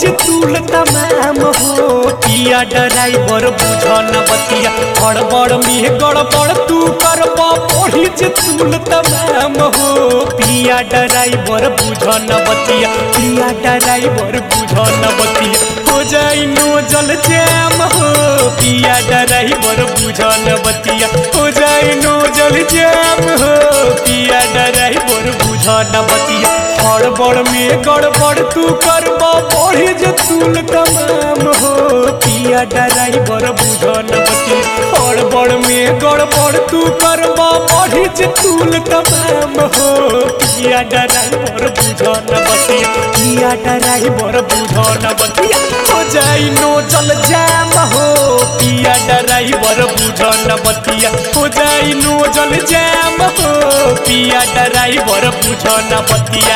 जे तूल तमाम हो पिया ड्राइवर बुझन बतिया हड़बड़ में गड़बड़ तू करब पढ़ी जे तूल तमाम हो पिया ड्राइवर बुझन बतिया पिया ड्राइवर बुझन बतिया हो जाई नो जल जैम हो पिया ड्राइवर बुझन बतिया हो जाई नो जल जैम हो पिया ड्राइवर बुझन बतिया हड़बड़ में गड़बड़ तू करब पढ़ी जे तूल तमाम हो पिया ड्राइवर बुझन बतिया हड़बड़ में गड़बड़ तू करब पढ़ी जे तूल तमाम हो पिया ड्राइवर बुझन बतिया पिया ड्राइवर बुझन बतिया हो जाई नो चल जाम हो पिया ड्राइवर बुझन बतिया हो जाई नो जल जाम हो पिया ड्राइवर बुझन बतिया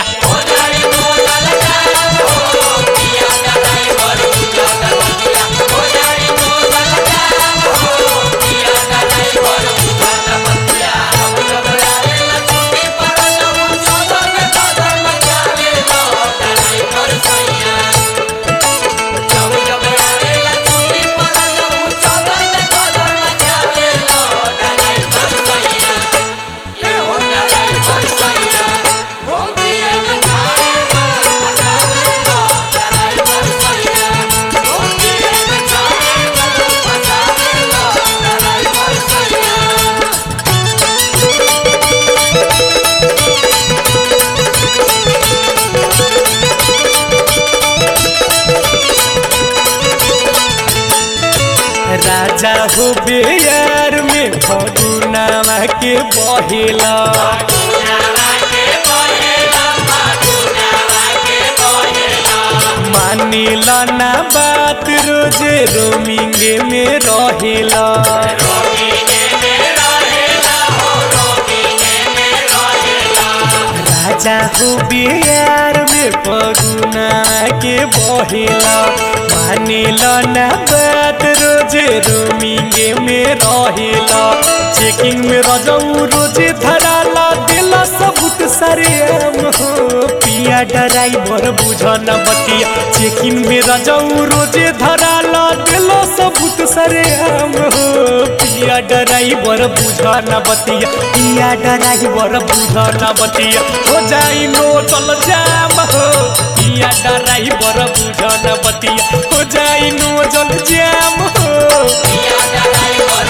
राजा हो बेयार में फगुनावा के बहेला मानिला ना बात रोजे रोमिंगे में रहेला राजा हो बिहार में पगुना के बहेला मानिला ना बात रोजे रोमिंगे में रहेला चेकिंग में रजऊ रोजे धराला दिला सबूत सरे हम हो पिया ड्राइवर बुझन बतिया चेकिंग में रजऊ रोजे धराला दिला सबूत सरे हम हो पिया ड्राइवर बुझन बतिया पिया ड्राइवर बुझन बतिया हो जाई नो चल जाम हो पिया ड्राइवर बुझन बतिया हो जाई नो चल जाम हो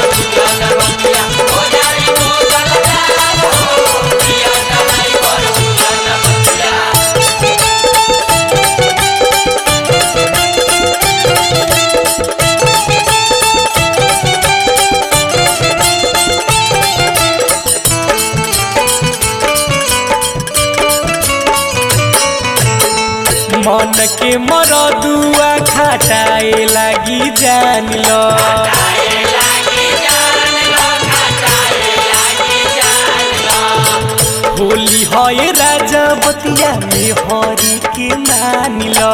मन के मरदुआ खटाए लागी जान लो होली है राजा बतिया में हरी के मान लो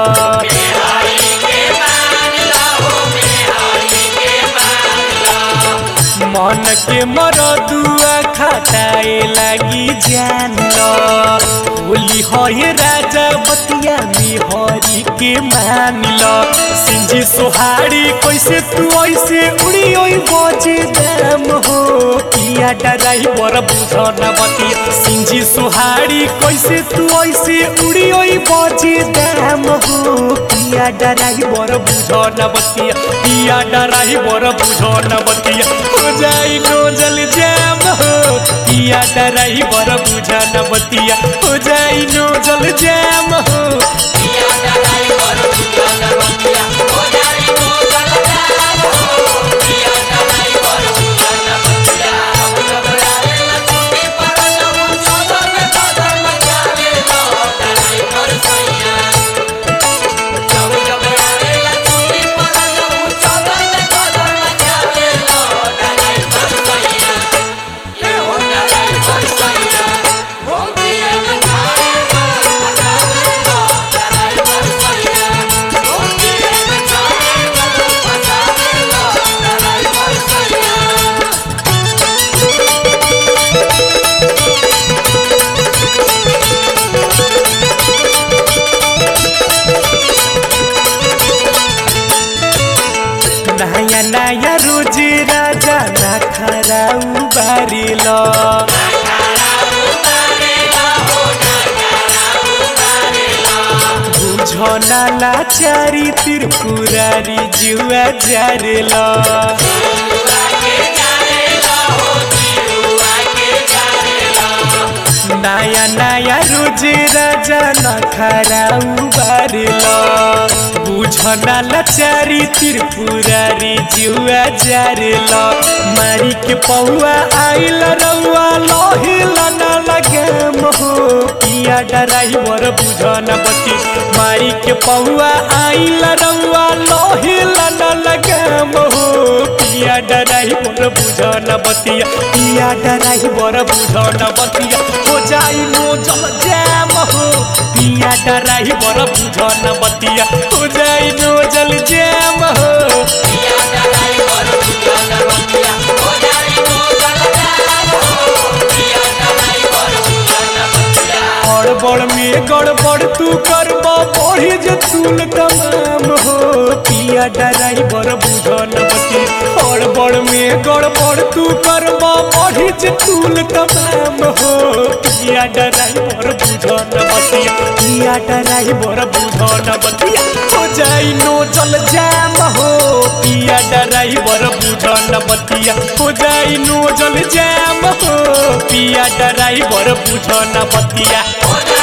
मन के मरदुआ खटाए लागी जान लो होली है राजा बतिया में हरी के मान लो सिंजी सोहारी कैसे तू ऐसे उड़ी ओई बजे दाम हो पिया ड्राइवर बुझन बतिया सिंजी सोहारी कैसे तू ऐसे उड़ी ओई बजे दाम हो पिया ड्राइवर बुझन बतिया पिया ड्राइवर बुझन बतिया हो जाई नो जल जाम हो पिया ड्राइवर बुझन बतिया हो जाई नो जल जाम हो Yeah. नया रोज राजा ना खराउ बारिल बुझना लाचारी त्रिपुरारी जुआ जारेल नया नया रोज राजा ना खराउ बारिल बुझना लाचारी त्रिपुरारी जुआ जारेल मारी के पौआ आइल रउआ लहिला ना लगे मोहो पिया डराइवर बुझना बती मारी के पौआ आइल रउआ लहिला ना लगे मोहो पिया डराइवर बुझना बतिया पिया डराइवर बुझना बतिया हो जाई नो जल जैम हो पिया डराइवर बुझना बतिया हो जाई नो जल जैम हो गड़बड़ में गड़बड़ तू करब बढ़ी जे तूल तमाम हो पिया डराइवर बुझन बती गड़बड़ में गड़बड़ तू करब बढ़ी जे तूल तमाम हो पिया डराइवर बुझन बतिया पिया डराइवर बुझन बतिया हो जाई नो जल जाम हो पिया डराइवर बुझन बतिया हो जाई नो जल जाम हो पिया डराइवर बुझन बतिया